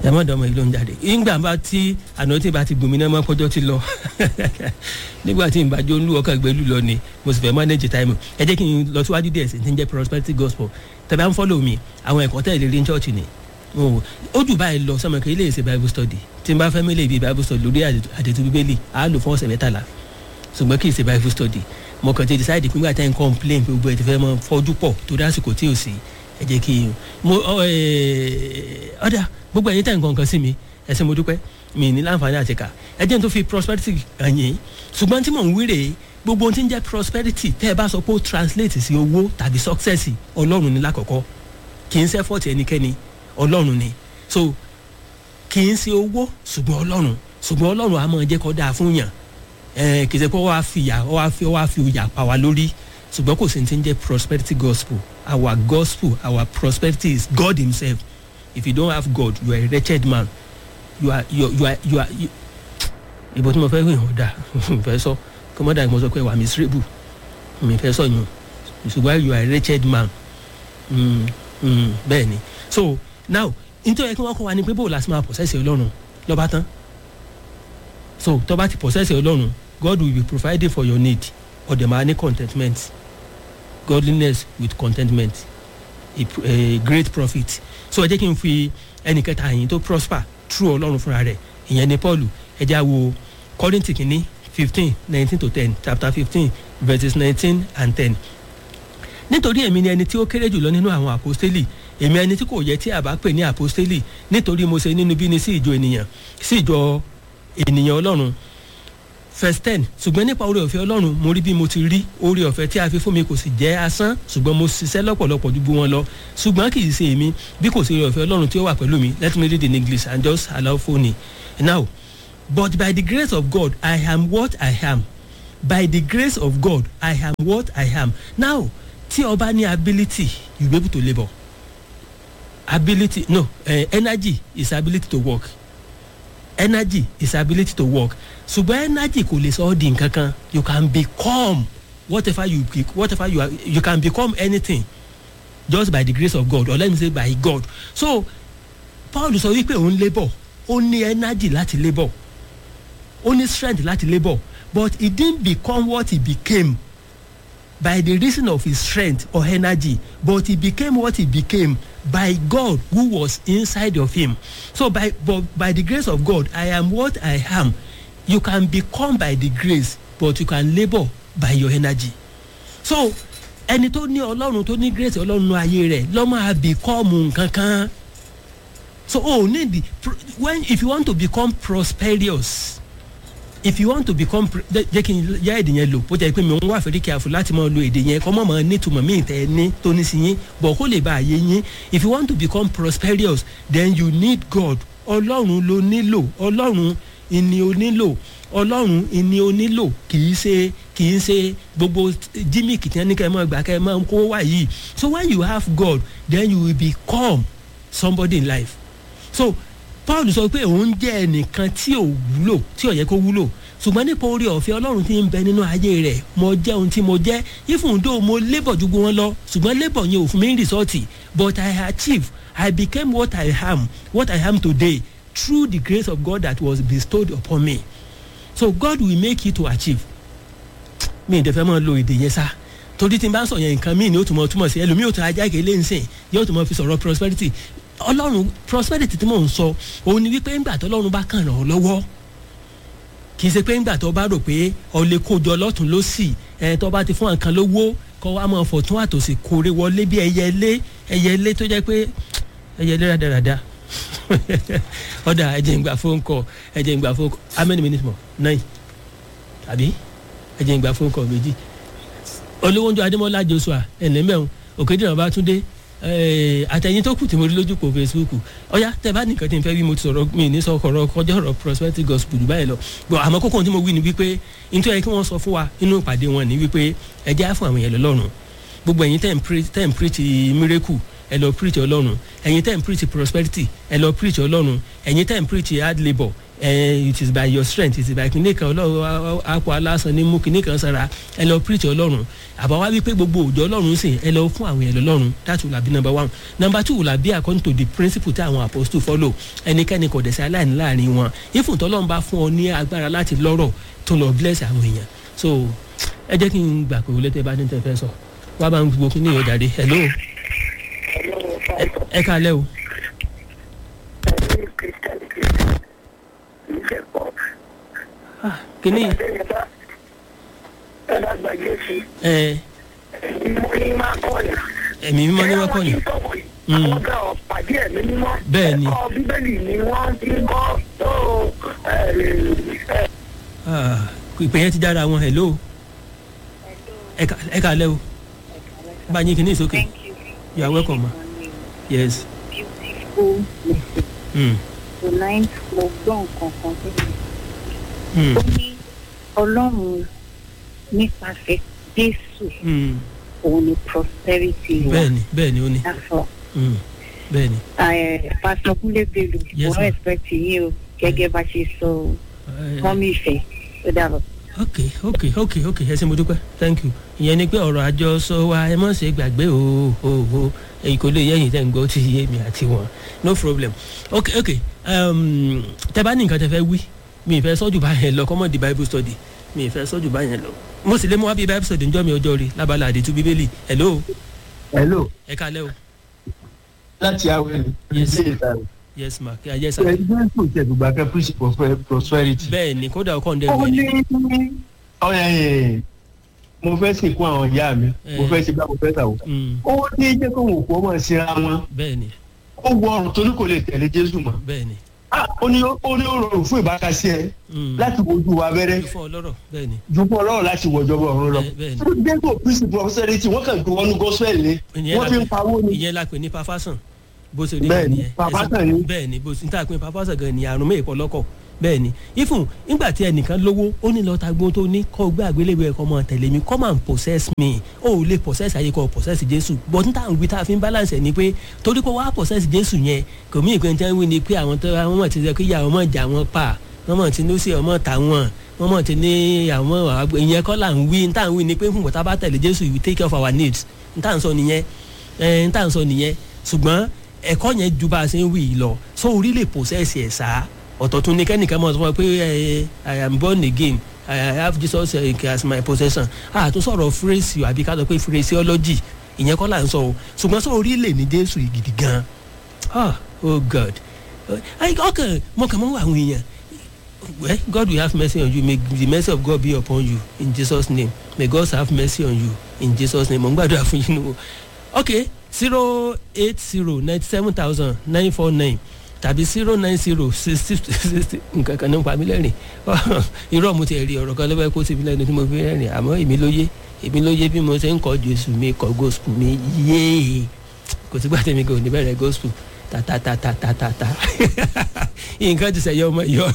ẹ mọ̀ dọ́mọ ìlú ń jáde ìgbà bá tí àná tí bá ti gbòmí náà mọ́ pọ́jọ́ ti lọ nígbà tí ìbàjọ́ ń lù ọkàn gbẹ́lú lọ ni mo sì fẹ́ manage time ẹ jẹ́ kí n lọ síwájú díẹ̀ sí ti ń jẹ́ prosperity gospel tẹ̀bá ń follow mi àwọn ẹ̀kọ́ tẹ̀lé rí ní church ni ó jù báyìí lọ sọmọ kí ilé ìṣe bible study tí n bá fẹ́ mílẹ̀ ibi bible study lórí àdètú bíbélì á lò fún ọ̀sẹ̀ mẹ́tàlá ṣùgbọ́n kì í ṣe bible study mo kàn ti decide pé nígbà tí n complain pé gbogbo ẹ̀ ti fẹ́ mọ fọ́jú pọ̀ torí àsìkò tí ò sí ẹ jẹ́ kí n mo ọ̀dà gbogbo ẹ̀yin tẹ̀ ń kọ̀ọ̀kan sí mi ẹ̀sìn mo dúpẹ́ mi ní láǹfààní àti kà ẹ jẹ́ n tó fi prosperity hàn yín ṣùgbọ́n tí mò ń wíre gbogbo ohun tí ń jẹ́ prosperity tẹ́ ẹ bá sọ pé ó translate sí owó tàbí success ọlọ́run ní lákọ̀ọ́kọ́ kì í ṣe effort ẹnikẹ́ni ọlọ́run ni so kì í ṣe owó ṣùgbọ́n ọlọ́run ṣùgbọ́n ọlọ́run á máa jẹ́ kó dáa fún yàn ẹ̀ kì í ṣe pé wọ́n á fi ìyà wọ́n á fi wọ́n á fi ìyà pa wá lórí ṣùgbọ́n kò sí ní ti ń jẹ́ prosperity gospel our gospel our prosperity is God himself if you don't have God you are a wretched man you are you are you are you are ìbò tí mo fẹ́ wíwọ̀n dà fẹ́ sọ kọ́mọ́dà mo sọ pé wà miserable mi fẹ́ sọ yun ṣùgbọ́n you are a wretched man mm, mm, bẹ́ẹ̀ ni so now nítorí kí wọ́n kọ́ wa ni pé bó o la sì máa possess ọlọ́run lọ́ba tán so tó bá ti possess ọlọ́run God will be providing for your need ọ̀dẹ̀ máa ní contentment godliness with contentment a, a great profit so ẹ jẹ́ kí n fi ẹnì kẹta yìí tó prosper through ọlọ́run fúnra rẹ̀ ìyẹn ni Paul ẹ jẹ́ àwo Kọ́ríńtì kìíní fifteen nineteen to ten chapter fifteen verses nineteen and ten nítorí èmi ni ẹni tí ó kéré jùlọ nínú àwọn àpọ́stélì èmi ẹni tí kò yẹ tí a bá pè ní àpọ́stélì nítorí mo ṣe nínú bíni sí ìjọ ènìyàn sí ìjọ ènìyàn ọlọ́run verse ten ṣùgbọ́n nípa oore ọ̀fẹ́ ọlọ́run mo rí bí mo ti rí oore ọ̀fẹ́ tí a fi fún mi kò sì jẹ́ asán ṣùgbọ́n mo ṣiṣẹ́ lọ́pọ̀lọpọ̀ ju wọn lọ ṣùgbọ́n kì í ṣe èmi bí kò sí oore ọ̀fẹ́ ọlọ́run tí ó wà pẹ̀lú mi let me read in English and just allow phone now but by the grace of God I am what I am by the grace of God I am what I am now tí o bá ní ability you be able to labour ability no uh, energy is ability to work energy is ability to work ṣùgbọ́n energy kò lè sọ ọ́ di nǹkan kan you can become whatever you whatever you are you can become anything just by the grace of God or let me say by God so Paul sọ wípé òun labour ó ní energy láti labour ó ní strength láti labour but he didn't become what he became by the reason of his strength or energy but he became what he became by God who was inside of him so by but by the grace of God I am what I am you can become by the grace but you can labour by your energy so ẹni tó ní ọlọ́run tó ní grace ọlọ́run ayé rẹ̀ ló máa become nǹkan kan so oh need the when if you want to become prosperous if you want to become jẹ́ kí n yá èdè yẹn lò bó jẹ́ pé mi ń wá fẹ́rí careful láti máa lo èdè yẹn kọ́ mọ̀ mọ́ nítumọ̀ míì tẹ́ ẹ ní tó ní sí yín bọ̀ kó lè bá àyè yín if you want to become prosperous then you need God ọlọ́run ló nílò ọlọ́run ìní o nílò ọlọ́run ìní o nílò kì í ṣe kì í ṣe gbogbo jímìkì tí wọ́n ní kẹ́ ẹ máa gbà kẹ́ ẹ máa kó wá yìí so when you have God then you will become somebody in life so paul sọ pé òun jẹ́ ẹnìkan tí ò wúlò tí ò yẹ kó wúlò ṣùgbọ́n nípa orí ọ̀fẹ́ ọlọ́run tí ń bẹ nínú ayé rẹ̀ mo jẹ́ ohun tí mo jẹ́ even though mo labour ju gbogbo wọn lọ ṣùgbọ́n labour yẹn ò fún mi ní rìsọ́ọ̀tì but I achieve I became what I am what I am today through the grace of God that was bestowed upon me so God will make you to achieve mi ì dẹ́fẹ́ máa lo èdè yẹn sá torí tí n bá sọ yẹn nǹkan míì ni ó tún mọ túmọ̀ sí ẹlòmíì ò tún ajá ìkẹlẹ́ ń sìn yóò tún mọ fi sọ̀rọ̀ prosperity ọlọ́run prosperity tí mò ń sọ òun ni wípé ńgbà tó ọlọ́run bá kàn ràn ọ́ lọ́wọ́ kì í ṣe pé ńgbà tó bá rò pé ọ lè kójọ lọ́tún lọ́sì ẹ̀ tó bá ti fún àǹkan lówó kọ́ wa máa fọ̀tún àtòsí kórè wọlé bí ẹyẹlé ẹyẹlé tó jẹ́ pé ẹyẹlé rádaràda ọ̀dà ẹ̀jẹ̀ ń gbà fóun kọ ẹ̀jẹ̀ ń gbà fóun kọ how many minutes more nine àbí ẹ̀jẹ̀ ń gbà fóun kọ méjì olówó ń jọ adémọlá joshua ẹ̀nẹ́mẹ̀rún òkèdèrè ọba túndé àtẹ̀yìn tó kù tí mo rí lójú pò facebook ọ̀yá tẹ bá nìkan tí n fẹ́ wí mo ti sọ̀rọ̀ mi ní sọ ọ̀rọ̀ kọjá ọ̀rọ̀ prosperity gospel báyìí lọ gbọ́ àmọ́ kókó tí mo wí ni wípé nítorí ẹ kí wọ́n sọ fún wa nínú ìpàdé wọn ni wípé ẹ jẹ́ fún àwọn èèyàn lọ́rùn gbogbo ẹ̀yin tẹ̀ ń preach miracle ẹ lọ preach ọlọ́run ẹ̀yin tẹ̀ ń preach prosperity ẹ lọ preach ọlọ́run ẹ̀yin tẹ̀ ń preach hard labour it is by your strength it is by kìnìún kan ọlọ́run apò alásan ní mú kìnìún kan sára ẹ lọ preach ọlọ́run àbá wá wípé gbogbo òjò ọlọ́run sìn ẹ lọ fún àwọn èèyàn lọ́run that will be number one number two will be according to the principle tí àwọn apostles follow ẹnikẹ́ni kò dẹ̀ sí aláìní láàrin wọn ifun tọ́lọ́run bá fún ọ ní agbára láti lọ́rọ̀ tó lọ bless àwọn èèyàn so ẹ jẹ́ kí n gbà pé wọlé tẹ bá ní tẹ fẹ́ sọ wá bá ń gbogbo kí ní ìyọjà dé hello ẹ kálẹ́ o. kìíní. ẹ ẹ̀mí mímọ́ ní wọ́n kọ́ ni. àwọn ọ̀gá ọ̀pàdé ẹ̀mí mímọ́. bẹ́ẹ̀ ni. ẹ̀kọ́ bíbélì ni wọ́n ti ń kọ́ tó ìpè yẹn ti dára wọn hello ẹ kálẹ́ o bá yín kìíní sókè you are welcome ma yes. beautiful message. Mm. tonight mo gbọ́ nǹkan kan tó ní. Mm. ó ní ọlọ́run nípasẹ̀ jésù Mm. òun ni prosperity wa. bẹ́ẹ̀ni bẹ́ẹ̀ni ó ní That's all. Mm. bẹ́ẹ̀ni. Eh, pastor kúnlé bello Yes, mo ma'am. respect yín o gẹ́gẹ́ bá ṣe sọ o Eh, mọ́mí ìfẹ́ ó dàbọ̀. ok ok ok ok ẹ ṣe mo dúpẹ́ thank you ìyẹn ni pé ọ̀rọ̀ àjọsọ wa ẹ mọ̀ ṣe gbàgbé o o o èyí kò lè yẹ̀yìn tẹ̀ ń gbọ́ ti yé mi àti wọn no problem ok ok um, tẹ bá ní nǹkan tẹ fẹ́ wí mi ì fẹ́ sọ́jú bá yẹn lọ kọ́mọ̀ di bible study mi ì fẹ́ sọ́jú bá yẹn lọ mo sì lè mú wá bí bible study njọ́ mi ọjọ́ rí lábala àdìtú bíbélì hello hello ẹ kálẹ́ o láti awẹ́ ni Yes. ilé ìta rẹ̀. yes ma kí ayé sá president kò tẹ̀ gbogbo akẹ́ principle of prosperity. bẹ́ẹ̀ ni kódà ọkọ̀ ń ó dẹ́nu ní ọ̀yà mo fẹ́ sìnkú àwọn ìyá mi mo Eh. fẹ́ ṣe bá mo fẹ́ sàwọ́. ó ní jẹ́ kó wò kó mọ̀ síra wọn bẹ́ẹ̀ ni ó wọ ọrùn torí kò lè tẹ̀lé jésù mọ́. bẹ́ẹ̀ ni Ah, ó ní ó ní ó rọrùn fún ìbákasí ẹ Mm. láti wojú wa abẹ́rẹ́ fún ọlọ́rọ̀ bẹ́ẹ̀ ni ju fún ọlọ́run láti wọ̀jọba ọ̀run lọ. Bẹ́ẹ̀- bẹ́ẹ̀ ni. dẹ́gbò principle of prosperity wọ́n kàn gbé wọnú gospel ni ìyẹn wọ́n fi la ń pawó ni. ìyẹn la pè ní pafasan bó ṣe rí Bẹ́ẹ̀ ni, nìyẹn. pafasan Ẹ̀sìn- ni. bẹ́ẹ̀ ni bó ṣe níta pé pafasan gan ni àrùn mẹ́ẹ̀kọ́ lọ́kọ̀ bẹ́ẹ̀ ni ifun nígbà tí ẹnìkan lówó ó ní lọ́ọ́ ta gbóhùn tó ní kọ́ gbé àgbélébùú ẹ̀kọ́ mọ́ tẹ̀lé mi come and possess me ó ò lè possess ayé kọ́ possess jésù but níta ń wí tá a fi ń balance ẹ̀ ni pé torí pé wàá possess jésù yẹn kò mí ìpín tẹ́ ń wí ni pé àwọn tó àwọn mọ̀ ti sọ pé ìyá àwọn mọ̀ jà wọn pa wọ́n mọ̀ ti ní ó sì ọmọ tà wọ́n wọ́n mọ̀ ti ní àwọn àgbẹ̀ ìyẹn kọ́ là ń wí níta ń wí ni pé fún bọ̀tá bá tẹ̀lé jésù you take care of our needs níta ń sọ nìyẹn ẹ̀ níta ń sọ nìyẹn ṣùgbọ́n ẹ̀kọ́ yẹn ju bá a ṣe ń wí yìí lọ so orí lè possess ẹ̀ sá ọ̀tọ̀ tún ní kẹ́nìkan mọ̀ sọ fún wa pé ẹ, i am born again i have jesus uh, as my possession a tún sọ̀rọ̀ phrase àbí ká sọ pé phraseology ìyẹn kọ́ là ń sọ o ṣùgbọ́n sọ orí lè ní jésù yìí gidi gan ah oh god Ẹ, ọkàn mọ̀kàn mọ́ àwọn èèyàn well god will have mercy on you may the mercy of god be upon you in jesus name may god have mercy on you in jesus name mo ń gbàdúrà fún yín nù ok zero eight zero ninety seven thousand nine four nine tàbí zero nine zero sixty sixty nǹkan kan ní ń pa mí lẹ́rìn irọ́ mo ti rí ọ̀rọ̀ kan lọ́wọ́ kó síbi lẹ́nu tí mo fi rẹ́rìn àmọ́ èmi ló yé èmi ló yé bí mo ṣe ń kọ́ jésù mi kọ́ gospel mi yéé kò sígbà tẹ̀mí kò ní bẹ̀rẹ̀ gospel tatatatata nǹkan ti sẹ̀yẹ ọmọ yọ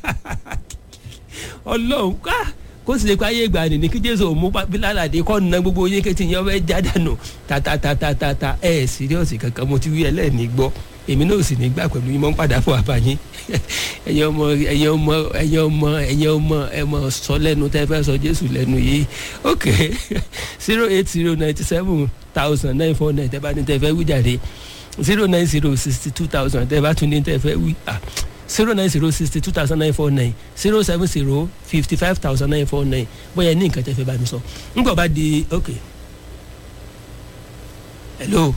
ọlọ́run ká kó sì lè pa ayé ìgbà nìní kí jésù mú bílálàdé kọ́ na gbogbo yín kẹ́tì yẹn fẹ́ já dànù tatatatata ẹ̀ síríọ̀sì kankan mo ti wí ẹlẹ́ẹ̀ni gbọ́ èmi náà sì ní gbà pẹ̀lú yín mọ́ ń padà fún àbáyín ẹ̀yin ọmọ ẹ̀yin ọmọ ẹ̀yin ọmọ ẹ̀yin ọmọ ẹ̀ mọ̀ sọ lẹ́nu tẹ́ fẹ́ sọ jésù lẹ́nu yìí ok zero eight zero ninety seven thousand nine four nine tẹ́ bá ní tẹ́ fẹ́ wí jáde zero nine zero sixty two thousand tẹ́ bá tún ní tẹ́ fẹ́ wí ah zero nine zero sixty two thousand nine four nine zero seven zero fifty five thousand nine four nine bóyá ní nǹkan tẹ́ fẹ́ bá mi sọ ńgbọ́ bá di ok hello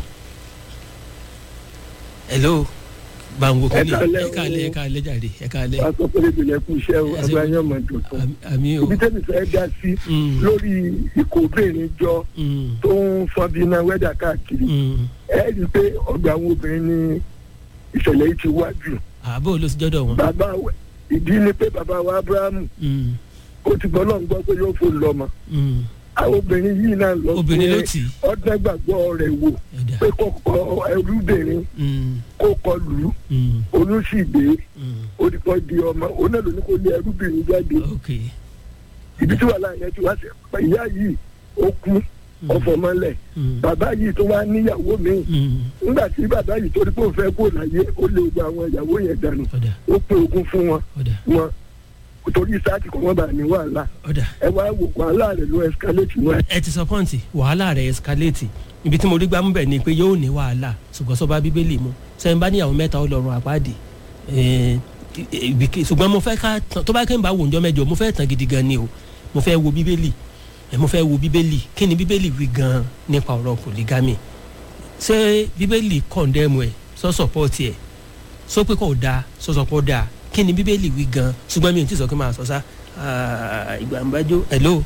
hello báwo kò ní ẹ káàlẹ́ ẹ káàlẹ́ jáde ẹ káàlẹ́ wàá sọ pé lè bìlẹ̀ kú iṣẹ́ o Ẹ ṣe- agbáyé ọmọ tuntun. Àmì- àmì o ibi tẹ́mi fẹ́ dá sí Mm. lórí ikọ̀ obìnrin jọ Mm, tó ń fọn bí iná wẹ́dà káàkiri mm. ẹ rí i pé ọgbà àwọn obìnrin ní ìṣẹ̀lẹ̀ yìí ti wá jù. àbò ló ti jọ́dọ̀ wọn. bàbá wa- ìdí ni pé bàbá wa abrahamu Mm, ó ti gbọ́ lọ́n gbọ́ pé yóò fò lọ́mọ. mm. àwọn obìnrin yìí náà lọ obìnrin ló tì í. ọdún gbàgbọ́ rẹ̀ wò ẹ̀dá. pé kó kọ ẹrúbìnrin Mm, kó kọ lù ú mm, olùsìgbè mm. olùkọ́ di ọmọ òun náà ló ní kó lé ẹrúbìnrin jáde ok ibi tí wàhálà yẹn ti wá sí ìyá yìí ó kú ọ̀fọ̀ mọ́lẹ̀ Mm. bàbá yìí tó wá níyàwó míì Mm. nígbà tí bàbá yìí torí pé òun fẹ́ kó láyé ó lé gbogbo àwọn ìyàwó yẹn dànù ọ̀dà ó pé ogún fún wọn ọ̀dà wọn torí sáàtì kò wọ́n bá ní wàhálà ọ̀dà ẹ wá wò wàhálà rẹ̀ ló escalate wọn. ẹ ti sọ pọ́ǹtì wàhálà rẹ̀ escalate ibi tí mo rí gbámú bẹ̀ ni pé yóò ní wàhálà ṣùgbọ́n sọ bá bíbélì mu sẹ́yìn bá níyàwó mẹ́ta ọlọ́run àpáàdì Eh, ibiki- ṣùgbọ́n mo fẹ́ ká tàn- tó bá kẹ́ ń bá wò ń jọ mẹ́jọ mo fẹ́ tàn gidi gan ni o mo fẹ́ wo bíbélì ẹ mo fẹ́ wo bíbélì kí ni bíbélì wí gan nípa ọ̀rọ̀ polygamy ṣé bíbélì kọ̀ndẹ́mù ẹ̀ sọ sọ̀pọ̀tì ẹ̀ sọ pé kò dáa sọ sọ̀pọ̀ dáa kí ni bíbélì wí gan ṣùgbọ́n mi ò tí ì sọ kí n máa sọ sá Ah, ìgbà ń bájó hello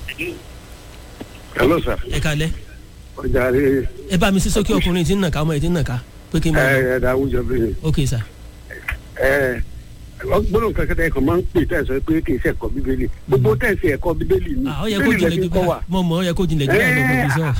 hello sir ẹ kalẹ́ ọjà rẹ ẹ bá mi sí sókè ọkùnrin tí ń nàka ọmọ ẹ tí ń nàka pé kí n máa lọ ẹ ẹ àwùjọ bẹ́ẹ̀ ok sir ẹ gbọ́dọ̀ kankan tẹ̀ kàn máa ń pè tẹ̀ sọ pé kì í ṣe ẹ̀kọ́ bíbélì gbogbo tẹ̀ sí ẹ̀kọ́ bíbélì ni ah ó yẹ kó bíbélì jinlẹ̀ lẹ́sìn ju kọ́ wa bá mọ̀ mọ̀ ó yẹ kó jinlẹ̀ ju bá lọ mọ̀ bí sọ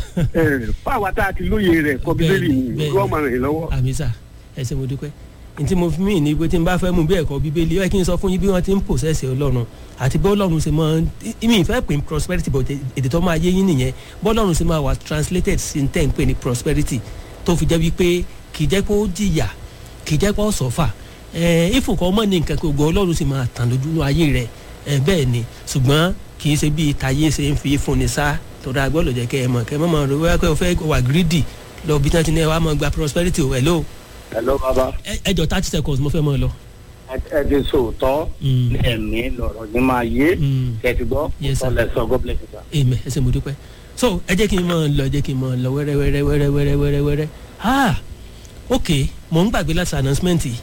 fáwa tá a ti lóye rẹ̀ ẹ̀kọ́ bíbélì ni Bẹ́ẹ̀ni, lọ́ọ́ máa rìn lọ́wọ́. àmì sà ẹ ṣé mo dúpẹ́ n tí mo fi mí ní pé tí n bá fẹ́ mú bí ẹ̀kọ́ bíbélì ó yẹ kí n sọ fún yín bí wọ́n ti ń pòsẹ́sì ọlọ́run àti bí ọlọ́run ṣe máa ìmì ìfẹ́ pè ní prosperity but èdè tó máa yé yín nìyẹn bọ́lọ́run ṣe máa wà translated sí n tẹ́ ń pè ní prosperity tó fi jẹ́ wípé kì í jẹ́ pé ó jìyà kì í jẹ́ pé ó sọ́fà ìfòkọ́ ọmọ ní nǹkan gbogbo ọlọ́run sì máa tàn lójú ayé rẹ̀ ẹ, bẹ́ẹ̀ ni ṣùgbọ́n kì í ṣe bí tayé ṣe ń fi fúnni sá tọ́ra agbọ́dọ̀ jẹ́ kẹ́ ẹ mọ̀ kẹ́ ẹ mọ̀ mọ̀ rẹ̀ wíwá pé o fẹ́ wà greedy lọ bí tán ti ní ẹ wá mọ̀ gba prosperity o hello hello baba ẹ ẹ jọ thirty seconds mo fẹ́ mọ̀ lọ. ẹ ti sòótọ́ Mm. lẹ́ẹ̀mí lọ̀rọ̀ ní máa yé Mm. kẹ́tì gbọ́ Yes, sir. ọ̀lẹ̀ sọ god bless you sir. amen ẹ ṣé mo dúpẹ́ so ẹ jẹ́ kí n mọ̀ lọ ẹ jẹ́ kí n mọ̀ lọ wẹ́rẹ́ wẹ́rẹ́ wẹ́rẹ́ wẹ́rẹ́ wẹ́rẹ́ wẹ́rẹ́ ah ok mò ń gbàgbé láti announcement yìí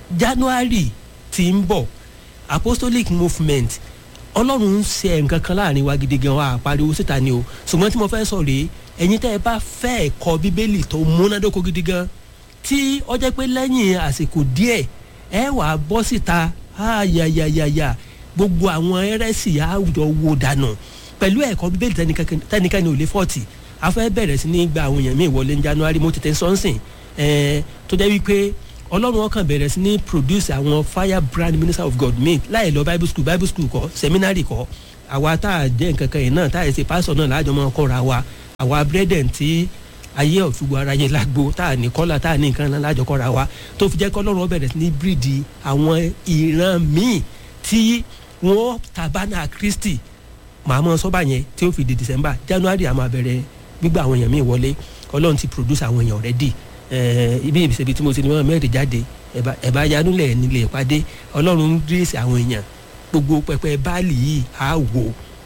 january tí ń bọ̀ apostolic movement ọlọ́run ń ṣe nǹkan kan láàrin wa gidi gan wa àpariwo síta ni o ṣùgbọ́n tí mo fẹ́ sọ rèé ẹ̀yin tẹ́ ẹ bá fẹ́ ẹ̀kọ́ bíbélì tó múnádóko gidi gan tí ó jẹ́ pé lẹ́yìn àsìkò díẹ̀ ẹ wà á bọ́ síta ayayayaya gbogbo àwọn ẹrẹ́sì àwùjọ wo dànù pẹ̀lú ẹ̀kọ́ bíbélì tẹnikẹ́ni tẹnikẹ́ni ò lè fọ́ọ̀tì a fẹ́ bẹ̀rẹ̀ sí ní gba àwọn èèyàn míì wọlé ní january mo tètè sọ́nsìn ẹ̀ẹ́n tó jẹ́ wípé ọlọ́run ọkàn bẹ̀rẹ̀ sí ní produce àwọn fire brand minister of god míì láì lọ bible school bible school kọ́ seminary kọ́ àwa tá a jẹ́ nǹkan kan yìí náà tá a ṣe pásọ̀ náà láàjọ máa kọ́ra wa àwa brethren tí ayé ọ̀ṣùgbọ́ ara yẹn lágbo tá a ní kọ́là tá a ní nǹkan náà láàjọ kọ́ra wa tó fi jẹ́ kọ́ ọlọ́run ó bẹ̀rẹ̀ sí ní bíríìdì àwọn ìran míì tí wọ́n tabana kristi màá mọ sọ́ba yẹn tí ó fi di december january àmọ́ abẹ́rẹ́ gbígbà àwọn èèyàn míì wọlé ọlọ́run ti produce àwọn èèyàn already ẹ̀ẹ́ ibi ìbísẹ̀bi tí mo ti ní wọn mẹ́rin jáde ẹ̀bá ẹ̀bá yanulẹ̀ nílé ìpàdé ọlọ́run ń dírèsì àwọn èèyàn gbogbo pẹpẹ báàlì yìí á wò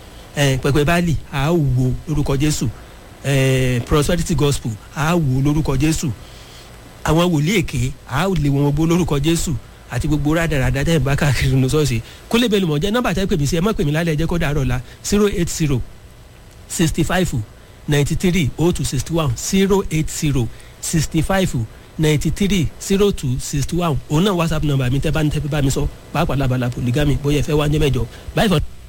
ẹ̀ pẹpẹ báàlì á wò lórúkọ jésù ẹ̀ prosperity gospel á wò lórúkọ jésù àwọn wòlíì èké á lè wọn gbó lórúkọ jésù àti gbogbo rádaràdá tẹ́ ẹ̀ bá káàkiri nù sọ́ọ̀sì kólé bẹ́ẹ̀ lùmọ̀ jẹ́ nọ́mbà tẹ́ pè mí sí ẹ má pè mí lálẹ́ ẹ jẹ́ kó dàárọ̀ la zero eight zero sixty five ninety three oh two sixty one zero eight zero sixty five ninety three zero two sixty one òun náà whatsapp number mi tẹ́ bá ní tẹ́ bá mi sọ pàápàá labala polygamy bóyá ẹ fẹ́ wá ń jẹ́ mẹ́jọ báyìí fọ́n.